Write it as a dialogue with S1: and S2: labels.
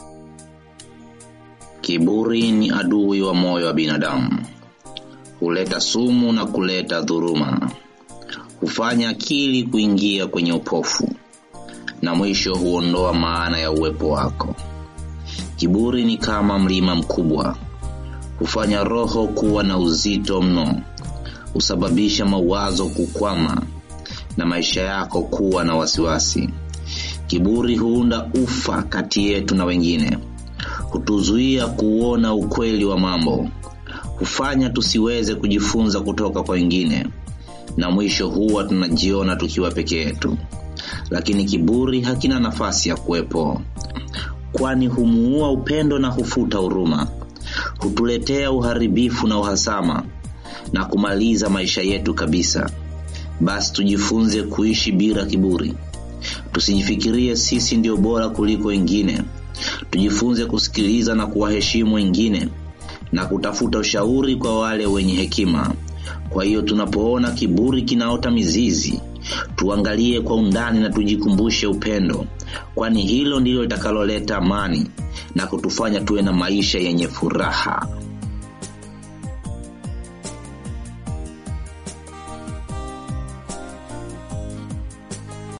S1: Kiburi ni adui wa moyo wa binadamu, huleta sumu na kuleta dhuluma, hufanya akili kuingia kwenye upofu na mwisho huondoa maana ya uwepo wako. Kiburi ni kama mlima mkubwa, hufanya roho kuwa na uzito mno, husababisha mawazo kukwama na maisha yako kuwa na wasiwasi. Kiburi huunda ufa kati yetu na wengine, hutuzuia kuona ukweli wa mambo, hufanya tusiweze kujifunza kutoka kwa wengine, na mwisho huwa tunajiona tukiwa peke yetu. Lakini kiburi hakina nafasi ya kuwepo, kwani humuua upendo na hufuta huruma, hutuletea uharibifu na uhasama na kumaliza maisha yetu kabisa. Basi tujifunze kuishi bila kiburi, tusijifikirie sisi ndio bora kuliko wengine. Tujifunze kusikiliza na kuwaheshimu wengine na kutafuta ushauri kwa wale wenye hekima. Kwa hiyo tunapoona kiburi kinaota mizizi, tuangalie kwa undani na tujikumbushe upendo, kwani hilo ndilo litakaloleta amani na kutufanya tuwe na maisha yenye furaha.